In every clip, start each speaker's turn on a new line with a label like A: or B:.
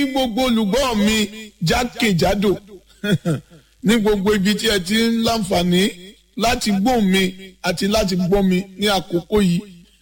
A: gbogbo olùgbọ́ mi jákèjádò ní gbogbo ibi tí ẹ ti ń láǹfààní láti gbọ́ mi àti láti gbọ́ mi ní àkókò yìí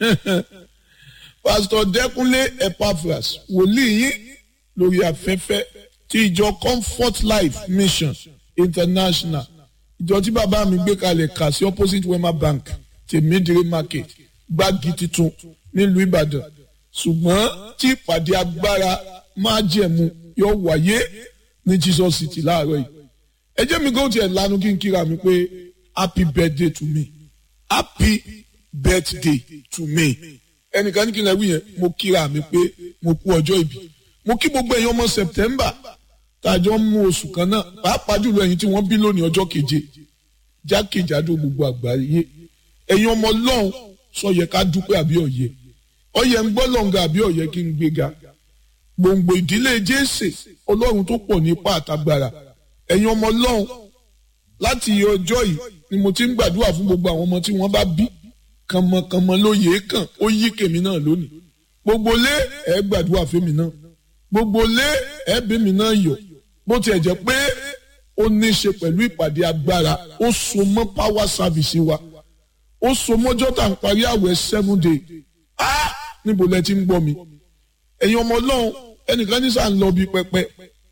A: pásítọ̀ dẹ́kunlé epaphras wòlíì yín lórí afẹ́fẹ́ ti ìjọ comfort life mission international ìjọ tí bàbá mi gbé kalẹ̀ kà sí opposite wema bank tèmídìrí market gbági tuntun nílùú ìbàdàn ṣùgbọ́n tí ìpàdé agbára máa jẹ̀mú yóò wáyé ní jesus city láàárọ̀ yìí ẹ jẹ́ mi kó tiẹ̀ lanu kí n kíra mi pé happy birthday to me happy birthday to me ẹnìkan ní kí n lè wí yẹn mo kíra mi pé mo kú ọjọ́ ìbí mo kí gbogbo ẹ̀yin ọmọ september tàjọ ń mú oṣù kan náà pàápàá jùlọ ẹ̀yin tí wọ́n bí lónìí ọjọ́ keje jákèjádò gbogbo àgbáyé ẹ̀yin ọmọ ọlọ́run sọ yẹ ká dúpẹ́ àbí ọ̀yẹ ọ̀yẹ ń gbọ́ lọ́ngà àbí ọ̀yẹ kí n gbéga gbòǹgbò ìdílé jésè ọlọ́run tó pọ̀ ní ipá àtagbára ẹ̀yin ọmọ ọlọ́run láti ọjọ́ yìí ni mo ti ń gbàdúrà fún gbogbo àwọn ọmọ tí wọ́n bá bí kànmọ̀kànmọ̀ ló yèé kàn ó yí kèmí náà lónìí gbogbo lé ẹ gbàdúrà fèmí náà gbogbo lé ẹ bèmí náà yọ bó tiẹ̀ jẹ́ pé ó ní í ṣe pẹ̀lú ìpàdé agbára ó so mọ́ power service wa ó so mọ́jọ́ tá à ń parí àwẹ̀ seven day ah níbo lẹ ti ń gbọ́ mi ẹ̀yin ọmọ ọlọ́run ẹnìkan ní sàn lọ bí pẹpẹ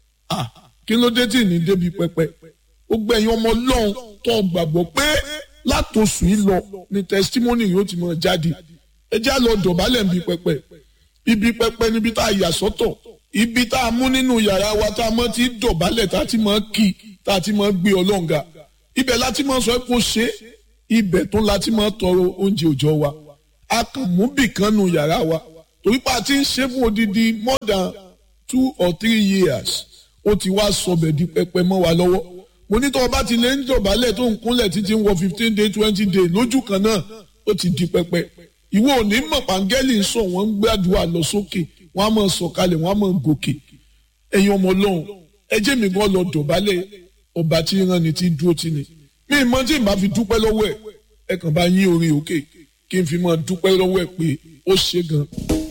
A: ah kí ló dé tí ní débi pẹpẹ ó gbẹ ẹ̀yin ọmọ ọlọ́run tó gbàgbọ́ pé látòsù yìí lọ ni testimony yóò ti mọ jáde ẹ já lọ dọ̀bálẹ̀ níbi pẹpẹ ibi pẹpẹ níbi tá a yà sọ́tọ̀ ibi tá a mú nínú yàrá wa tá a mọ ti dọ̀bálẹ̀ tá a ti mọ kí tá a ti mọ gbé ọlọ́ǹga ibẹ̀ láti mọ sọ kó ṣe ibẹ̀ tó láti mọ tọrọ oúnjẹ òòjọ́ wa a kàn mú bìkan nu yàrá wa torí pa ti ń ṣe fún odidi more than two or three years ó ti wá sọbẹ̀ di pẹpẹ mọ́ wa lọ́wọ́ mo ní tó o bá ti lè ń dọ̀bálẹ̀ tó ń kúnlẹ̀ títí ń wọ fifteen day twenty day lójú kan náà ó ti di pẹpẹ ìwọ ò ní mọ̀ pàǹgẹ́lì ń sọ wọ́n ń gbàdúrà lọ sókè wọ́n á máa sọ̀kalẹ̀ wọ́n á máa gòkè ẹ̀yin ọmọ ọlọ́run ẹ jẹ́ mi gan lọ dọ̀bálẹ̀ ọba tí ń rán ni tí ń dúró tì ní mi mọ tí n bá fi dúpẹ́ lọ́wọ́ ẹ̀ ẹ kàn bá yín orin òkè kí n fi máa dúpẹ́ lọ́wọ́ ẹ̀ pé ó ṣe gan-an.